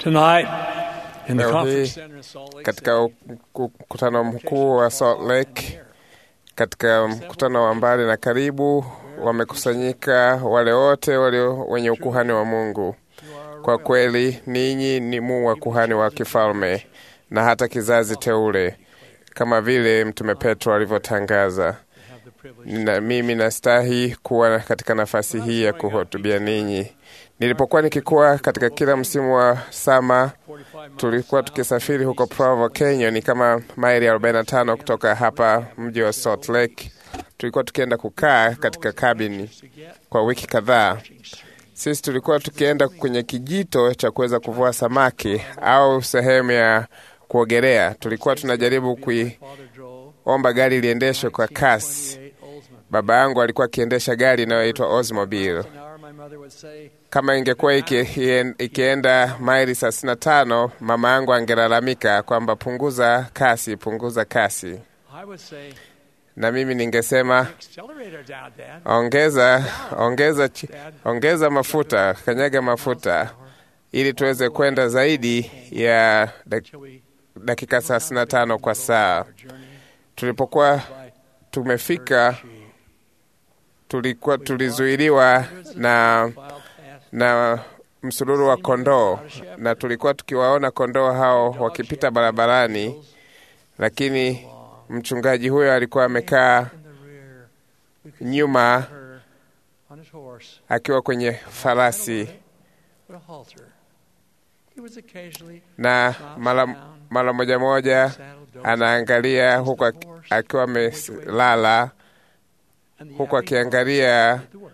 Tonight, in the Leo conference hii center in Salt Lake katika City, mkutano mkuu wa Salt Lake, katika mkutano wa mbali na karibu, wamekusanyika wale wote walio wenye ukuhani wa Mungu. Kwa kweli ninyi ni mu wa kuhani wa kifalme na hata kizazi teule, kama vile Mtume Petro alivyotangaza. have the privilege Na mimi nastahi kuwa katika nafasi hii ya kuhutubia ninyi. Nilipokuwa nikikuwa katika kila msimu wa sama, 45 miles tulikuwa tukisafiri huko Provo, Kenya, ni kama maili 45 kutoka hapa mji wa Salt Lake. Tulikuwa tukienda kukaa katika kabini to get kwa wiki kadhaa. Sisi tulikuwa tukienda kwenye kijito cha kuweza kuvua samaki au sehemu ya kuogelea. Tulikuwa tunajaribu kuiomba Father drove gari liendeshwe kwa kasi. 28 Oldsmobile. Baba yangu alikuwa akiendesha gari inayoitwa Oldsmobile. An hour, my mother would say, Kama ingekuwa iki, ien- ikienda maili thelathini na tano, mama yangu angelalamika kwamba punguza kasi, punguza kasi, I would say, na mimi ningesema accelerator down, Dad. ongeza, ongeza, chi- ongeza mafuta, kanyaga mafuta ili tuweze kwenda zaidi ya dak- Till we dakika thelathini na tano kwa saa. our journey Tulipokuwa by tumefika, sheep. tulikuwa tulizuiliwa na Filed past na msururu wa kondoo, na tulikuwa tukiwaona kondoo hao wakipita barabarani, lakini mchungaji huyo alikuwa amekaa in the rear. We could nyuma see her on his horse akiwa kwenye farasi, with a halter. He was occasionally na mara mara moja moja saddled dozing, anaangalia huku ak- akiwa amelala, and the huku yapping akiangalia dog did the work.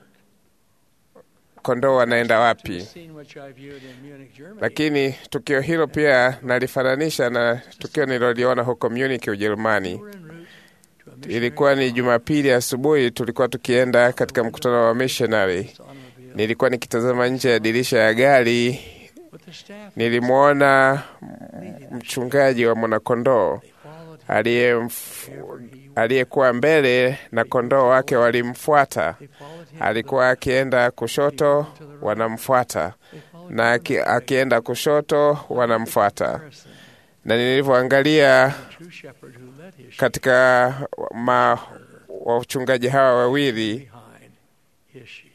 kondoo wanaenda To the wapi. scene which I viewed in Munich, Germany. Lakini tukio hilo pia nalifananisha na tukio nililoliona huko Munich, Ujerumani. We were en route to a missionary Ilikuwa ni Jumapili asubuhi, tulikuwa tukienda katika mkutano wa missionary. automobile Nilikuwa nikitazama nje ya dirisha ya gari, with the staff. nilimwona mchungaji wa mwanakondoo They followed him aliyemf- wherever he went. aliyekuwa mbele na kondoo wake walimfuata. They followed him Alikuwa akienda kushoto, wanamfuata They followed na him aki, akienda kushoto, wanamfuata. comparison. Na nilivyoangalia The true shepherd who led his sheep katika ma, wachungaji hawa wawili, behind his sheep.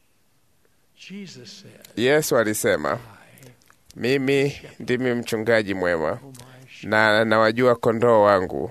Jesus said, Yesu alisema, I, mimi ndimi mchungaji mwema oh my sheep. na nawajua kondoo wangu.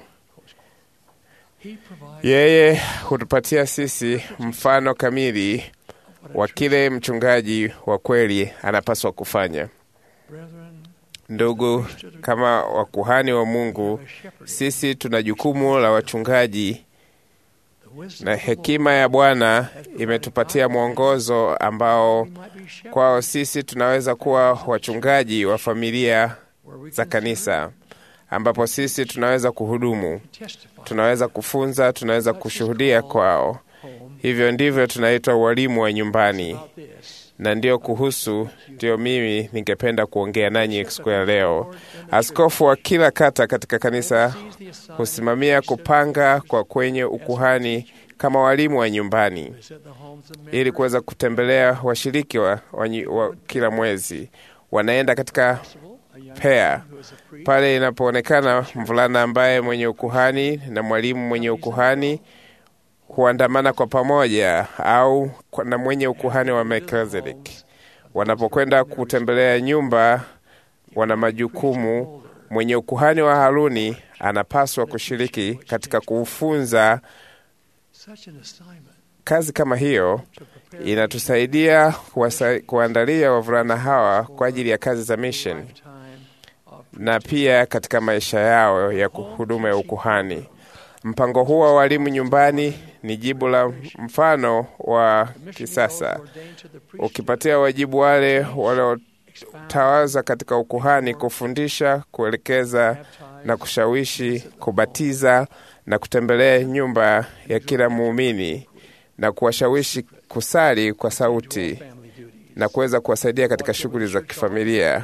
He provides Yeye hutupatia sisi mfano kamili what a wa true kile mchungaji wa kweli anapaswa kufanya. brethren, Ndugu, kama wakuhani wa Mungu, a shepherd. sisi tuna jukumu la wachungaji, The wisdom na of the hekima ya Bwana imetupatia mwongozo ambao Lord, we might be shepherds kwao sisi tunaweza kuwa wachungaji wa familia where we za can kanisa, ambapo sisi tunaweza kuhudumu, testify tunaweza kufunza, tunaweza kushuhudia kwao. home Hivyo ndivyo tunaitwa walimu wa nyumbani, about this. na ndio kuhusu ndio mimi ningependa kuongea nanyi siku ya leo. Askofu wa kila kata katika kanisa Sees the assignment husimamia kupanga kwa kwenye ukuhani kama walimu wa nyumbani visit the homes of ili kuweza kutembelea washiriki wa, wa, nyi- wa kila mwezi. Wanaenda katika possible, a young pair man who is a priest pale inapoonekana mvulana ambaye mwenye ukuhani na mwalimu mwenye ukuhani huandamana kwa pamoja au kwa- na mwenye ukuhani wa Melkizedeki. Wanapokwenda kutembelea nyumba, wana majukumu. Mwenye ukuhani wa Haruni anapaswa kushiriki katika kuufunza. such an assignment Kazi kama hiyo to prepare inatusaidia kuwasa- kuandalia wavulana hawa kwa ajili ya kazi za mission lifetime of na pia katika maisha yao ya huduma ya ukuhani. Mpango huu wa walimu nyumbani ni jibu la mfano wa kisasa, ukipatia wajibu wale waliotawaza katika ukuhani kufundisha, kuelekeza na kushawishi, kubatiza na kutembelea nyumba ya kila muumini na kuwashawishi kusali kwa sauti na kuweza kuwasaidia katika shughuli za kifamilia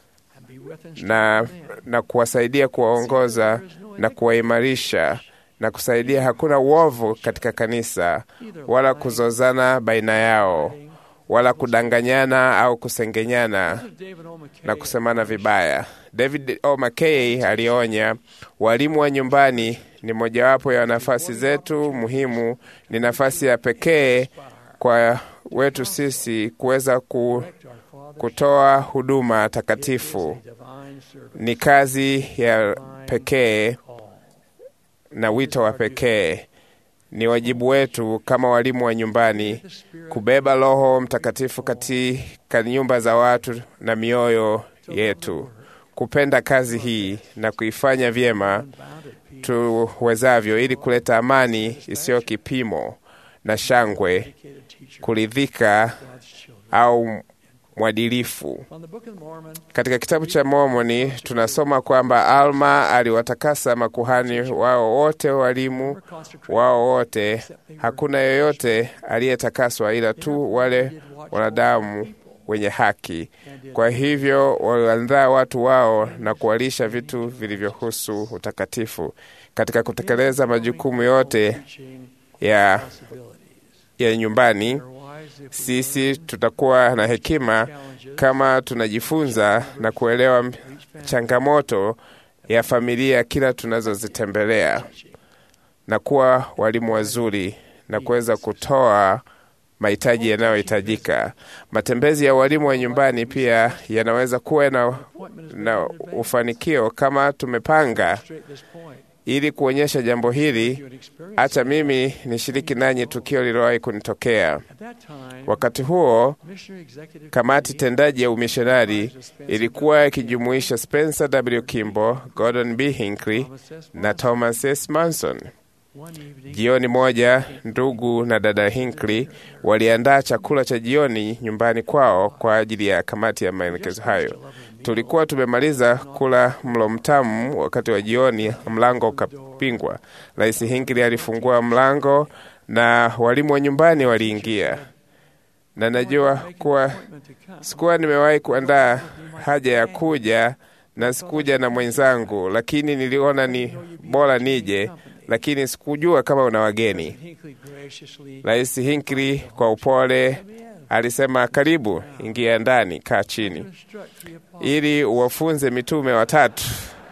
na, na kuwasaidia kuwaongoza na kuwaimarisha na kusaidia. Hakuna uovu katika kanisa wala kuzozana baina yao wala kudanganyana au kusengenyana David O. McKay na kusemana vibaya. David O. McKay alionya, walimu wa nyumbani ni mojawapo ya nafasi zetu muhimu, ni nafasi ya pekee kwa wetu sisi kuweza ku, our Father kutoa huduma takatifu. divine service Ni kazi ya pekee call. na wito wa pekee. Ni wajibu wetu kama walimu wa nyumbani The Spirit kubeba Roho Mtakatifu katika nyumba za watu na mioyo yetu, kupenda kazi hii na kuifanya vyema bounded peace tuwezavyo, ili kuleta amani isiyo kipimo na shangwe, dedicated teacher kuridhika God's children. au mwadilifu. On the Book of Mormon, Katika kitabu cha Mormoni tunasoma kwamba Alma aliwatakasa makuhani wao wote, walimu were consecrated wao wote. Hakuna yoyote aliyetakaswa ila tu wale wanadamu wenye haki. Kwa hivyo waliandaa watu wao na kuwalisha vitu vilivyohusu utakatifu. Katika kutekeleza majukumu yote teaching ya, possibilities. ya nyumbani, They're wise if we sisi tutakuwa na hekima challenges kama tunajifunza na kuelewa for each family changamoto ya familia kila tunazozitembelea na kuwa walimu wazuri na kuweza kutoa mahitaji yanayohitajika. Matembezi ya walimu wa nyumbani pia yanaweza kuwa na, appointment is na made in advance. ufanikio kama tumepanga. Illustrate this point. Ili kuonyesha jambo You hili, had experienced acha mimi nishiriki nanyi tukio lililowahi kunitokea. At that time, Wakati huo missionary executive kamati committee tendaji ya umishonari ilikuwa ikijumuisha Spencer W. Kimball, Gordon B. Hinckley Thomas S. na Thomas S. Manson. One evening, Jioni moja, ndugu na dada Hinckley waliandaa chakula cha jioni nyumbani kwao kwa ajili ya kamati ya maelekezo hayo. Tulikuwa tumemaliza kula mlo mtamu. Wakati wa jioni, mlango ukapingwa. Rais Hinckley alifungua mlango na walimu wa nyumbani waliingia, na najua kuwa appointment to come. sikuwa nimewahi kuandaa haja ya kuja na sikuja na mwenzangu, lakini niliona ni bora nije, lakini sikujua kama una wageni. Hinckley graciously Rais Hinckley kwa upole alisema, karibu, ingia ndani, kaa chini, instruct the apostles ili uwafunze mitume watatu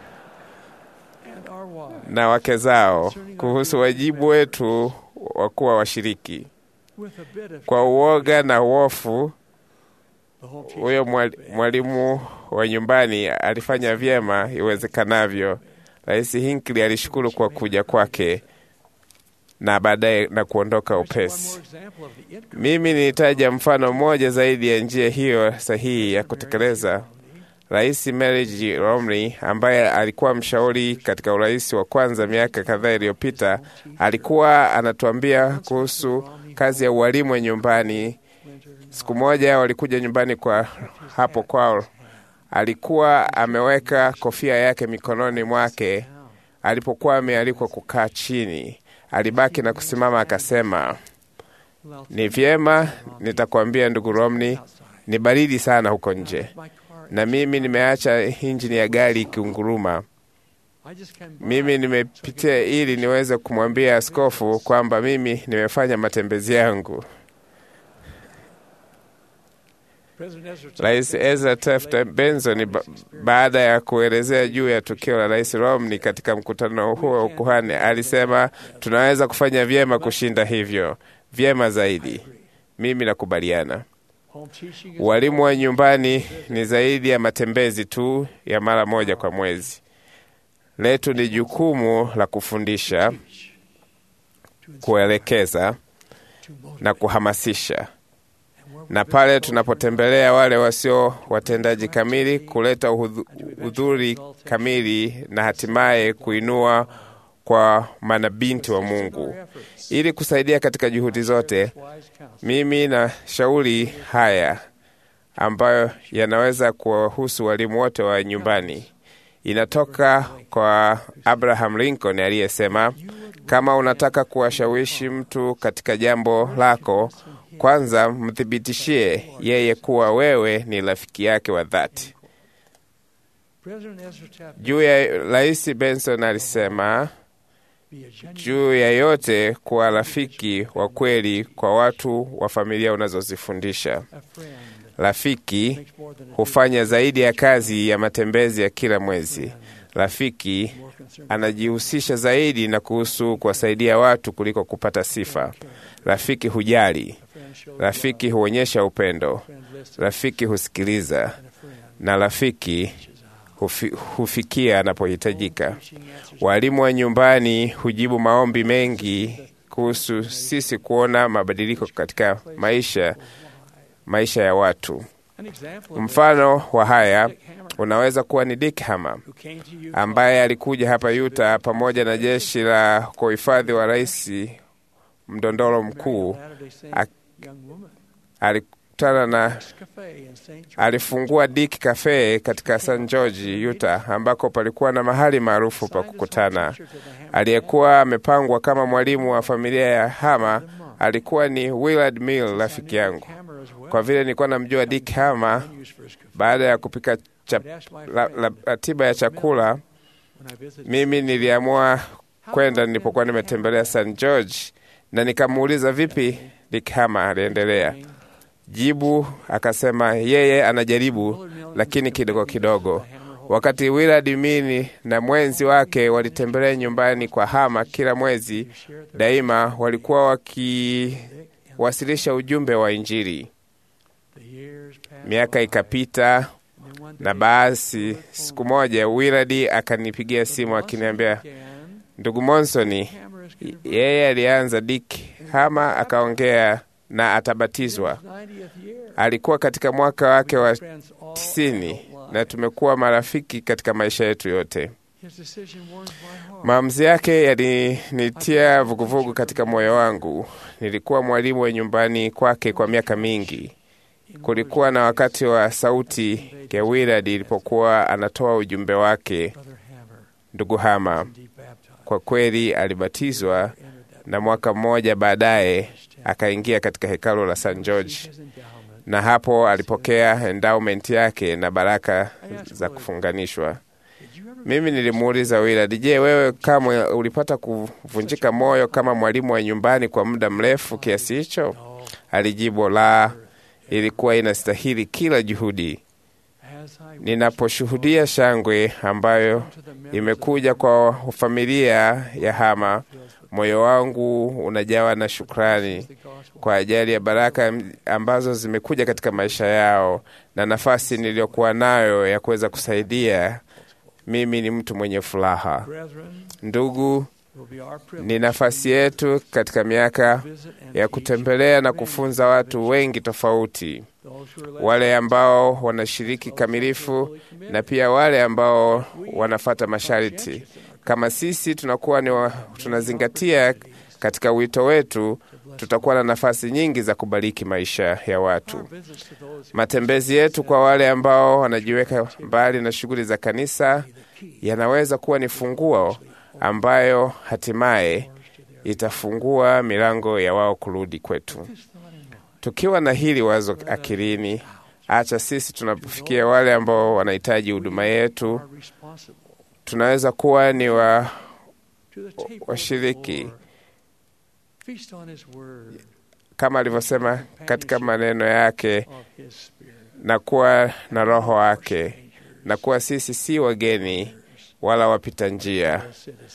and our wives na wake zao kuhusu wajibu wetu wa kuwa washiriki. with a bit of Kwa uoga na hofu, the home teaching huyo mwali- mwalimu wa nyumbani alifanya vyema iwezekanavyo. Rais Hinckley alishukuru kwa kuja kwake na baadaye na kuondoka There's one upesi. more example of the income Mimi nilitaja mfano mmoja zaidi ya njia hiyo sahihi ya kutekeleza. Rais Mary G. Romney ambaye alikuwa mshauri katika urais wa kwanza miaka kadhaa iliyopita, alikuwa anatuambia kuhusu kazi ya ualimu wa nyumbani. Siku moja walikuja nyumbani kwa hapo kwao, alikuwa ameweka kofia yake mikononi mwake alipokuwa amealikwa kukaa chini. Alibaki na kusimama akasema, ni vyema, nitakwambia ndugu Romney, ni baridi sana huko nje my car. na mimi nimeacha injini ya gari ikiunguruma. I just came by. Mimi nimepitia ili niweze kumwambia askofu kwamba mimi nimefanya matembezi yangu. President Ezra Taft Rais Benson Ezra Taft Benson ba baada ya kuelezea juu ya tukio la Rais Romney katika mkutano huo wa ukuhani alisema, tunaweza kufanya vyema kushinda hivyo, vyema zaidi. Mimi nakubaliana. home teaching is Walimu wa nyumbani ni zaidi ya matembezi tu ya mara moja kwa mwezi. Letu ni jukumu la kufundisha, to inspire, kuelekeza to motivate. na kuhamasisha, And where we na visit pale those tunapotembelea wale wasio watendaji kamili, kuleta uhudhu- udhuri kamili na hatimaye kuinua kwa manabinti wa Mungu ili kusaidia katika juhudi zote. wise counsel. Mimi na shauri haya ambayo yanaweza kuwahusu walimu wote wa nyumbani. Inatoka kwa Abraham Lincoln aliyesema, kama unataka kuwashawishi mtu katika jambo lako, kwanza mthibitishie yeye kuwa wewe ni rafiki yake wa dhati. President Ezra Taft Juu ya Rais Benson alisema, Be a genuine juu ya yote kuwa rafiki wa kweli kwa watu wa familia unazozifundisha. a friend Rafiki makes more than a hufanya zaidi ya kazi ya matembezi ya kila mwezi. Rafiki more concerned anajihusisha zaidi na kuhusu kuwasaidia watu kuliko kupata sifa. Rafiki hujali, a friend shows rafiki huonyesha upendo, love, a friend listens, rafiki husikiliza, and a friend na rafiki reaches out. hufi, hufikia anapohitajika. Preaching answers Walimu wa nyumbani hujibu maombi mengi kuhusu sisi kuona mabadiliko katika maisha maisha ya watu. An example of Mfano wa haya Dick Hammer, unaweza kuwa ni Dick Hammer who came to you ambaye alikuja hapa Utah pamoja na jeshi la kwa uhifadhi wa rais mdondoro mkuu. Latter-day Saint ak- young woman. Alikutana na Cafe in St. George. alifungua Dick Cafe katika St. George, Utah, ambako palikuwa na mahali maarufu pa kukutana. Aliyekuwa amepangwa kama mwalimu wa familia ya Hama alikuwa ni Willard Mill, rafiki yangu. Kwa vile nilikuwa namjua Dick Hama, baada ya kupika chap, la, la, ratiba ya chakula, mimi niliamua kwenda nilipokuwa nimetembelea St. George na nikamuuliza vipi Dick Hama aliendelea. Jibu akasema yeye anajaribu, lakini kidogo kidogo. Wakati Willard Mini na mwenzi wake walitembelea nyumbani kwa Hama kila mwezi, daima walikuwa wakiwasilisha ujumbe wa Injili. Miaka ikapita, na basi siku moja Willard akanipigia simu akiniambia, ndugu Monsoni, yeye alianza Dick Hama akaongea na atabatizwa. Alikuwa katika mwaka wake wa tisini na tumekuwa marafiki katika maisha yetu yote. Maamuzi yake yalinitia vuguvugu katika moyo wangu. Nilikuwa mwalimu wa nyumbani kwake kwa miaka mingi. Kulikuwa na wakati wa sauti ya Willard ilipokuwa anatoa ujumbe wake, ndugu Hama kwa kweli alibatizwa, na mwaka mmoja baadaye akaingia katika hekalu la St. George, na hapo alipokea endowment yake na baraka za kufunganishwa. Mimi nilimuuliza Willard, je, wewe kamwe ulipata kuvunjika moyo kama mwalimu wa nyumbani kwa muda mrefu kiasi hicho? Alijibu, la, ilikuwa inastahili kila juhudi. Ninaposhuhudia shangwe ambayo imekuja kwa familia ya Hama, moyo wangu unajawa na shukrani kwa ajili ya baraka ambazo zimekuja katika maisha yao na nafasi niliyokuwa nayo ya kuweza kusaidia. Mimi ni mtu mwenye furaha. Ndugu, ni nafasi yetu katika miaka ya kutembelea na kufunza watu wengi tofauti, wale ambao wanashiriki kamilifu na pia wale ambao wanafata masharti. Kama sisi tunakuwa ni wa, tunazingatia katika wito wetu, tutakuwa na nafasi nyingi za kubariki maisha ya watu. Matembezi yetu kwa wale ambao wanajiweka mbali na shughuli za kanisa yanaweza kuwa ni funguo ambayo hatimaye itafungua milango ya wao kurudi kwetu. Tukiwa na hili wazo akilini, acha sisi tunapofikia wale ambao wanahitaji huduma yetu, tunaweza kuwa ni wa washiriki kama alivyosema katika maneno yake, na kuwa na Roho wake, na kuwa sisi si wageni wala wapita njia,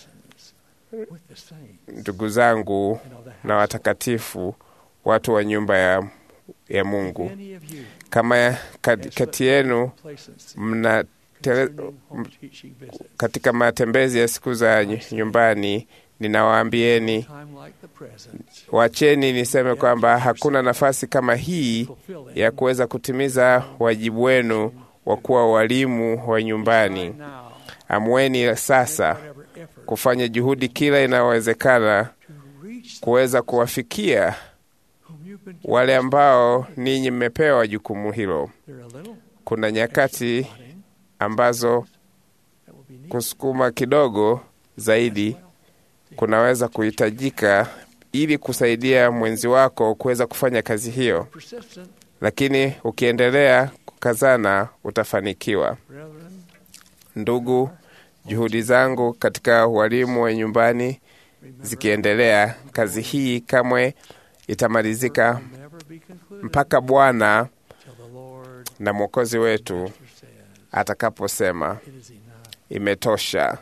ndugu zangu na watakatifu, watu wa nyumba ya, ya Mungu. Kama kati yenu mna tele, katika matembezi ya siku za nyumbani, ninawaambieni wacheni niseme kwamba hakuna nafasi kama hii ya kuweza kutimiza wajibu wenu wa kuwa walimu wa nyumbani. Amweni sasa kufanya juhudi kila inayowezekana kuweza kuwafikia wale ambao ninyi mmepewa jukumu hilo. Kuna nyakati ambazo kusukuma kidogo zaidi kunaweza kuhitajika ili kusaidia mwenzi wako kuweza kufanya kazi hiyo, lakini ukiendelea kukazana utafanikiwa. Ndugu, juhudi zangu katika ualimu wa nyumbani zikiendelea, kazi hii kamwe itamalizika mpaka Bwana na Mwokozi wetu atakaposema imetosha.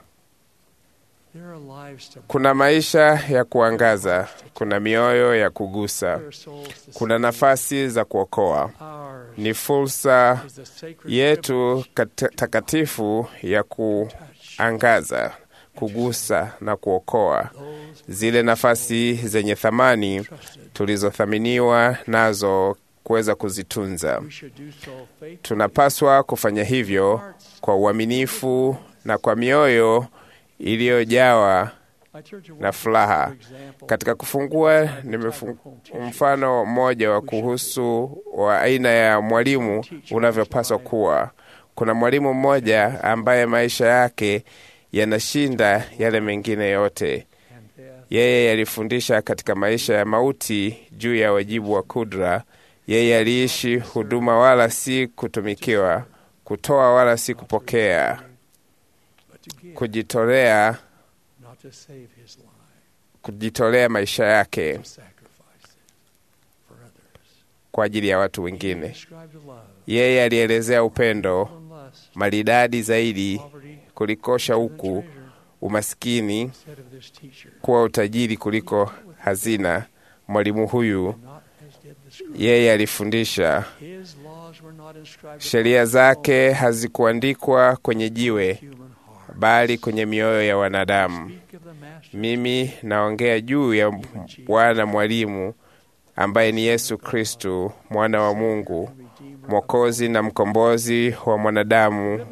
Kuna maisha ya kuangaza, kuna mioyo ya kugusa, kuna nafasi za kuokoa. Ni fursa yetu takatifu ya kuangaza, kugusa na kuokoa zile nafasi zenye thamani tulizothaminiwa nazo kuweza kuzitunza. Tunapaswa kufanya hivyo kwa uaminifu na kwa mioyo iliyojawa na furaha. Katika kufungua, nimefungua mfano mmoja wa kuhusu wa aina ya mwalimu unavyopaswa kuwa. Kuna mwalimu mmoja ambaye maisha yake yanashinda yale mengine yote. Yeye alifundisha katika maisha ya mauti juu ya wajibu wa kudra. Yeye aliishi huduma, wala si kutumikiwa, kutoa wala si kupokea, kujitolea, kujitolea maisha yake kwa ajili ya watu wengine. Yeye alielezea upendo maridadi zaidi kuliko shauku, umaskini kuwa utajiri kuliko hazina. Mwalimu huyu yeye alifundisha, sheria zake hazikuandikwa kwenye jiwe, bali kwenye mioyo ya wanadamu. Mimi naongea juu ya Bwana mwalimu ambaye ni Yesu Kristu, mwana wa Mungu, mwokozi na mkombozi wa mwanadamu.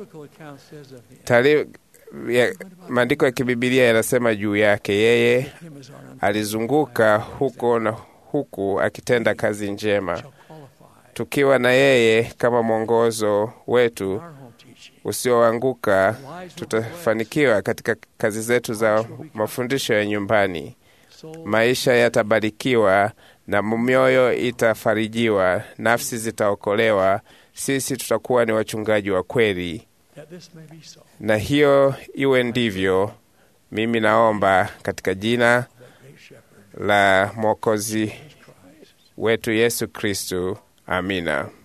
Maandiko ya kibibilia yanasema juu yake, yeye alizunguka huko na huku akitenda kazi njema. Tukiwa na yeye kama mwongozo wetu usioanguka, tutafanikiwa katika kazi zetu za mafundisho ya nyumbani. Maisha yatabarikiwa na mioyo itafarijiwa, nafsi zitaokolewa. Sisi tutakuwa ni wachungaji wa kweli, na hiyo iwe ndivyo. Mimi naomba katika jina la Mwokozi wetu Yesu Kristu, amina.